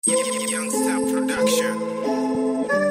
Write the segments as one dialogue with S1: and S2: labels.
S1: Youngster Production.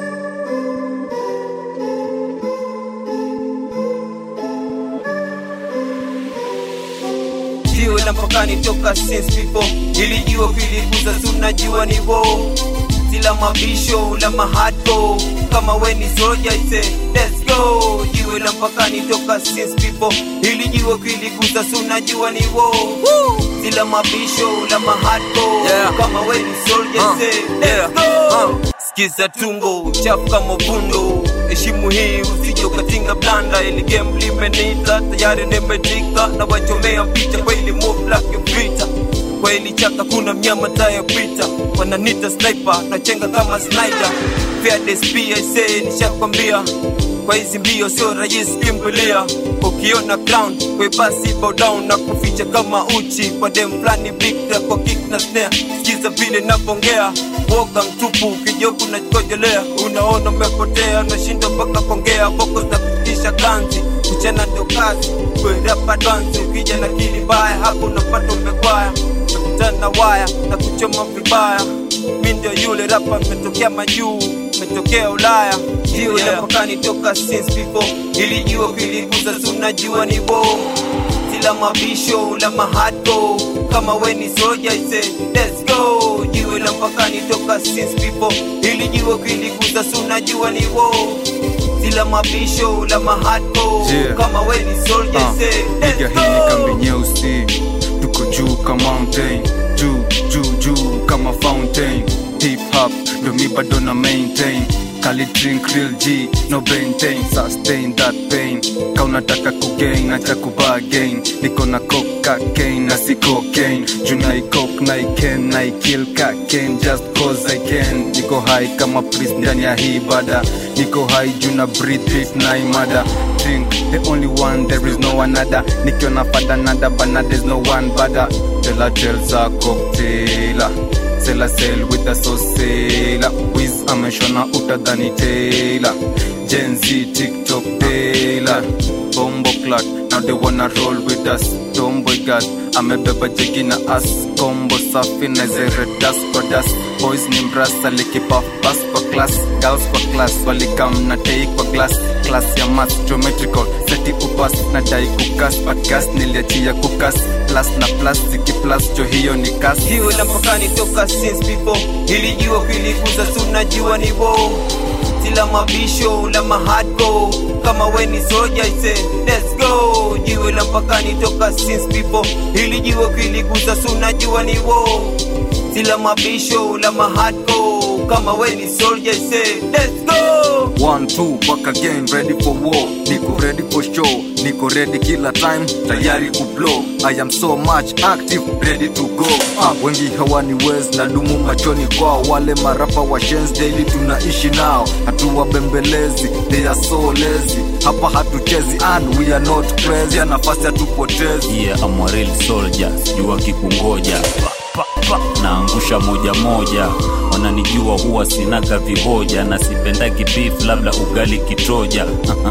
S2: jiwe la mpakani toka since before ilijua kuliguza sunajua ni wo sila mabisho la mahadko kama weni soja ise let's go jiwe la mpakani toka since before ilijua kuliguza sunajua ni wo sila mabisho la mahadko
S3: Yeah.
S2: kama weni soja
S3: Uh,
S2: ise
S3: yeah,
S2: let's go
S3: uh.
S2: Sikiza tungo chafu kama vundo, heshimu hii usije ukatinga blanda, ili game limenita tayari nimetika na wachomea picha kweli move like vita kweli chaka kuna mnyama tayapita wananita sniper nachenga kama sniper Fearless pia ise nishakwambia kwa hizi mbio sio rahisi kimbilia ukiona crown kwe basi bow down na kuficha kama uchi kwa dem flani big trap kwa kick na snare sikiza vile napongea woga mtupu ukijoku na kojolea unaona umepotea unashinda mpaka kongea voko za kufikisha kanzi kuchana ndo kazi kwerapa dansi ukija na kili mbaya hapo unapata umekwaya nakutana na waya na kuchoma vibaya mi ndio yule rapa metokea majuu metokea ulaya jiwe yeah. napakani toka since before ilijua kiliguza sunajua ni bo sila mabisho la mahadko kama weni soja ise let's go jiwe la mpakani toka since before ilijua kiliguza sunajua ni wo sila mabisho la mahadko
S4: Yeah.
S2: kama weni soja
S4: Ah,
S2: ise
S4: piga
S2: let's
S4: hii ni
S2: go
S4: kambi nyeusi tuko juu kama mountain juu juu juu kama fountain hip hop ndo mi bado na maintain kali drink real g no maintain sustain that pain ka unataka kugain acha kubagain niko na cocaine na si cocaine juu na ikok na iken na ikill kaken just cause i can niko high kama priest ndani ya hii bada niko high juu na breathe it na imada drink the only one there is no another nikiona fada nada bana there's no one bada tela telza cocktaila sela sel with a sosela wiz ameshona utadhani tela jenzi tiktok tela bombo clat now they wanna roll with us tomboy gas amebeba jegi na as kombo safi na zeredas kwa das boys ni mrasa likipaf bas kwa class girls kwa class walikam na tei kwa glass class ya math geometrical seti upas na dai kukas but gas niliachia kukas plus na plus ziki plus jo hiyo ni kas
S2: jiwe la mpakani toka since before ilijua kiliguza sunajua ni wo sila mabisho la mahadko kama weni soja ise let's go jiwe la mpakani toka since before ilijua kiliguza sunajua ni wo sila mabisho la mahadko kama weni soja ise let's go
S4: One, two, back again, ready for war. Niko ready for show. Niko ready kila time, tayari kublow. I am so much active, ready to go. Ah, wengi hawani wez na dumu machoni kwao. Wale marapa wa shens daily tunaishi nao. Hatuwabembelezi, they are so lazy. Hapa hatuchezi and we are not crazy. Ya nafasi hatupotezi.
S5: yeah, I'm a real soldier sijua kikungoja pa, pa, pa. naangusha moja moja wananijua huwa sinaga vihoja na sipendagi beef labda ugali kitoja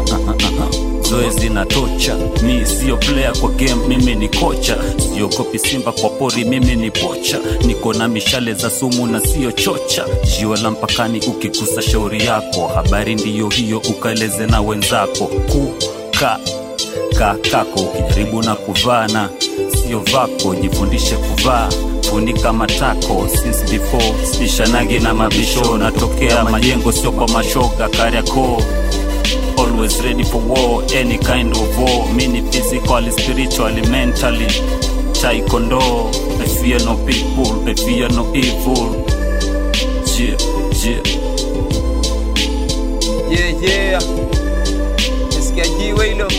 S5: zoezi na tocha mi siyo player kwa game mimi ni kocha siogopi simba kwa pori mimi ni pocha niko na mishale za sumu na siyo chocha jiwe la mpakani ukikusa shauri yako habari ndiyo hiyo ukaeleze na wenzako kuka kakako ukijaribu na kuvana sio vako jifundishe kuvaa funika matako since before sishanagi na mabisho natokea majengo sio kwa mashoga kariako always ready for war any kind of war mini physically spiritually mentally taekwondo i fear no people i fear no evil yeah, yeah.
S2: yeah, yeah. Nasikia jiwe hilo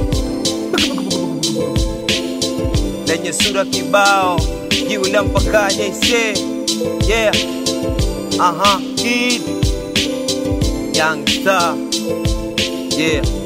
S2: lenye sura kibao, jiwe la mpakani aise, yeah, aha, kid young star, yeah.